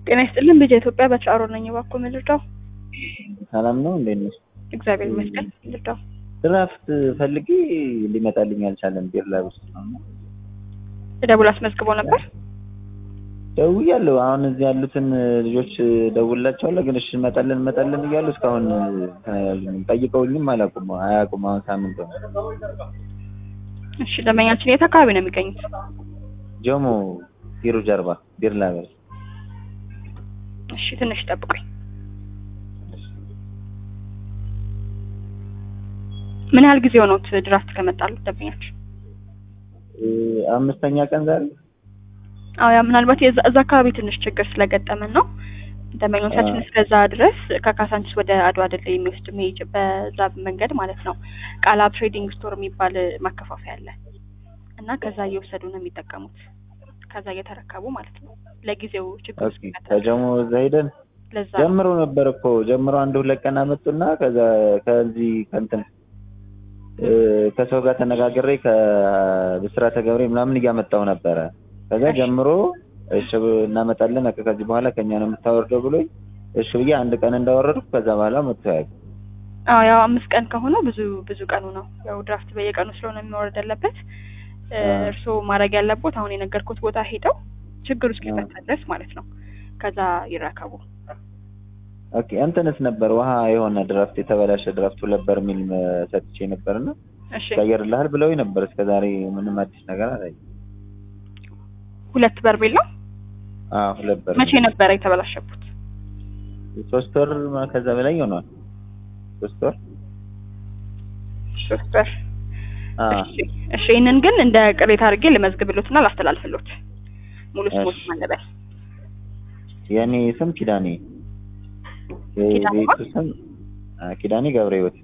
ጤና ይስጥልን ልጅ ኢትዮጵያ በተራሮ ነኝ። እባክዎ ምልርዳው? ሰላም ነው እንዴት ነሽ? እግዚአብሔር ይመስገን። ልርዳው? ድራፍት ፈልጌ ሊመጣልኝ አልቻለም። ቢር ላይ ውስጥ ነው ደውል አስመዝግቦ ነበር። ደውያለሁ። አሁን እዚህ ያሉትን ልጆች ደውላቸዋለሁ፣ ግን እሺ እንመጣለን እንመጣለን እያሉ እስካሁን ጠይቀውኝም አላውቁም አያውቁም። አሁን ሳምንት ነው። እሺ ደንበኛችን የት አካባቢ ነው የሚገኙት? ጆሞ ቢሩ ጀርባ ቢር ላበር እሺ ትንሽ ጠብቁኝ። ምን ያህል ጊዜ ሆኖት ድራፍት ከመጣሉት ደንበኛችን? አምስተኛ ቀን ዛሬ አዎ ያ ምናልባት የዛ እዛ አካባቢ ትንሽ ችግር ስለገጠመን ነው። ደንበኞቻችን እስከዛ ድረስ ከካሳንቺስ ወደ አድዋ ድልድይ የሚወስድ መሄጅ በዛ መንገድ ማለት ነው ቃላ ትሬዲንግ ስቶር የሚባል ማከፋፈያ አለ እና ከዛ እየወሰዱ ነው የሚጠቀሙት። ከዛ እየተረከቡ ማለት ነው። ለጊዜው ችግር ኦኬ ከጀሞ እዛ ሄደን ለዛ ጀምሮ ነበር እኮ ጀምሮ አንድ ሁለት ቀን አመጡና ከዛ ከዚህ ከእንትን እ ከሰው ጋር ተነጋግሬ ከብስራተ ገብሬ ምናምን እያመጣው ነበረ። ከዛ ጀምሮ እሺ እናመጣለን በቃ ከዚህ በኋላ ከኛ ነው የምታወርደው ብሎኝ እሺ ብዬ አንድ ቀን እንዳወረድኩ ከዛ በኋላ መጥቶ ያውቅ አዎ ያው አምስት ቀን ከሆነ ብዙ ብዙ ቀኑ ነው። ያው ድራፍት በየቀኑ ስለሆነ የሚወረድ ያለበት እርስዎ ማድረግ ያለቦት አሁን የነገርኩት ቦታ ሄደው ችግሩ እስኪፈታ ድረስ ማለት ነው። ከዛ ይረከቡ። ኦኬ እንትንስ ነበር ውሃ የሆነ ድራፍት የተበላሸ ድራፍት ሁለት በርሜል ሰጥቼ ነበርና እሺ ቀየርልሃል ብለውኝ ነበር። እስከዛሬ ምንም አዲስ ነገር አላየሁም። ሁለት በርሜል ነው። አዎ ሁለት በርሜል መቼ ነበረ የተበላሸቡት? ሶስት ወር ከዛ በላይ ይሆናል። ሶስት ወር ሶስት ወር አዎ እሺ እሺ ይህንን ግን እንደ ቅሬታ አድርጌ ልመዝግብሎትና ላስተላልፍሎት። ሙሉ ስሞት እሺ። ማለበል የኔ ስም ኪዳኔ ኪዳኔ የቤቱ ስም አ፣ ኪዳኔ ገብረ ሕይወት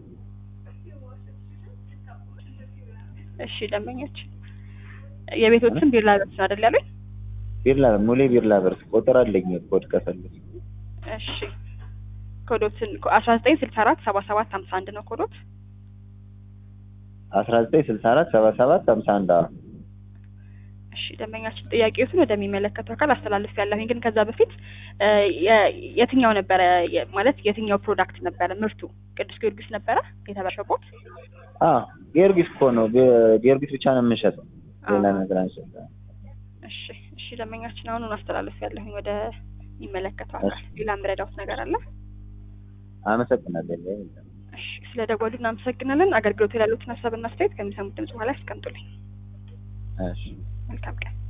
እሺ ደንበኞች የቤቶት ስም ቢርላ በርስ ነው አይደል ያሉኝ? ቢርላ ሙሌ ቢርላ በርስ ቁጥር አለኝ ኮድ ከፈለግሽ እሺ ኮዶትን አስራ ዘጠኝ ስልሳ አራት ሰባ ሰባት ሀምሳ አንድ ነው ኮዶት። አስራ ዘጠኝ ስልሳ አራት ሰባ ሰባት ሀምሳ አንድ አዎ እሺ ደንበኛችን ጥያቄዎትን ወደሚመለከተው አካል አስተላልፍ ያለሁኝ ግን ከዛ በፊት እ የ- የትኛው ነበረ የ- ማለት የትኛው ፕሮዳክት ነበረ ምርቱ? ቅዱስ ጊዮርጊስ ነበረ የተበላሸቦት? አዎ ጊዮርጊስ እኮ ነው ጊ- ጊዮርጊስ ብቻ ነው የምንሸጠው ሌላ አዎ። ነገር አንሸጥም እሺ እሺ ደንበኛችን አሁኑን አስተላልፍ ያለሁኝ ወደ የሚመለከተው አካል። ሌላ የምረዳውት ነገር አለ? አመሰግናለሁ እሺ ስለ ደወሉ እናመሰግናለን። አገልግሎት ያሉትን ሀሳብና አስተያየት ከሚሰሙት ድምጽ በኋላ ያስቀምጡልኝ። እሺ መልካም ቀን።